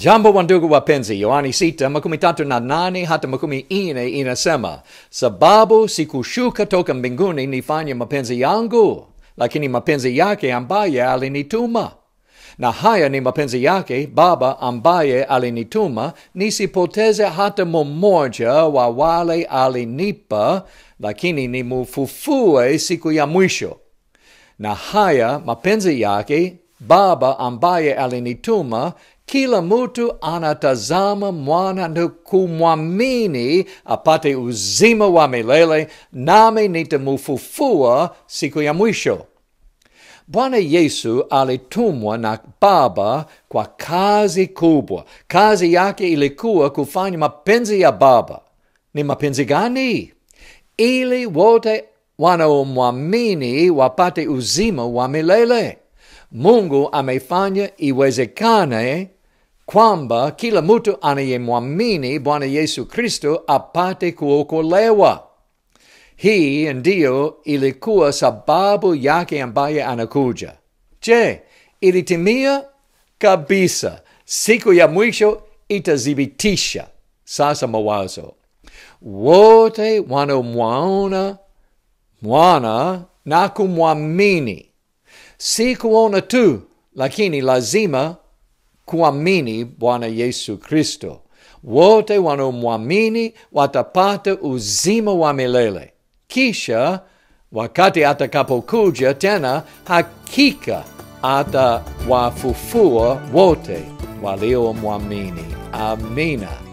Jambo wa ndugu wapenzi, Yohani sita makumi tatu na nane hata makumi nne inasema, sababu sikushuka toka mbinguni nifanye mapenzi yangu, lakini mapenzi yake ambaye alinituma. Na haya ni mapenzi yake Baba ambaye alinituma, nisipoteze hata mmoja wa wale alinipa, lakini nimufufue siku ya mwisho. Na haya mapenzi yake Baba ambaye alinituma, kila mtu anatazama mwana na kumwamini apate uzima wa milele, nami nitamufufua siku ya mwisho. Bwana Yesu alitumwa na Baba kwa kazi kubwa. Kazi yake ilikuwa kufanya mapenzi ya Baba. Ni mapenzi gani? Ili wote wanaomwamini wapate uzima wa milele. Mungu amefanya iwezekane kwamba kila mtu anayemwamini Bwana Yesu Kristo apate kuokolewa. Hii ndiyo ilikuwa sababu yake ambaye anakuja. Je, ilitimia? Kabisa. Siku ya mwisho itathibitisha. Sasa mawazo, wote wanaomwaona mwana na kumwamini, si kuona tu, lakini lazima kuamini Bwana Yesu Kristo. Wote wanaomwamini watapata uzima wa milele. Kisha wakati atakapokuja tena, hakika atawafufua wote waliomwamini. Amina.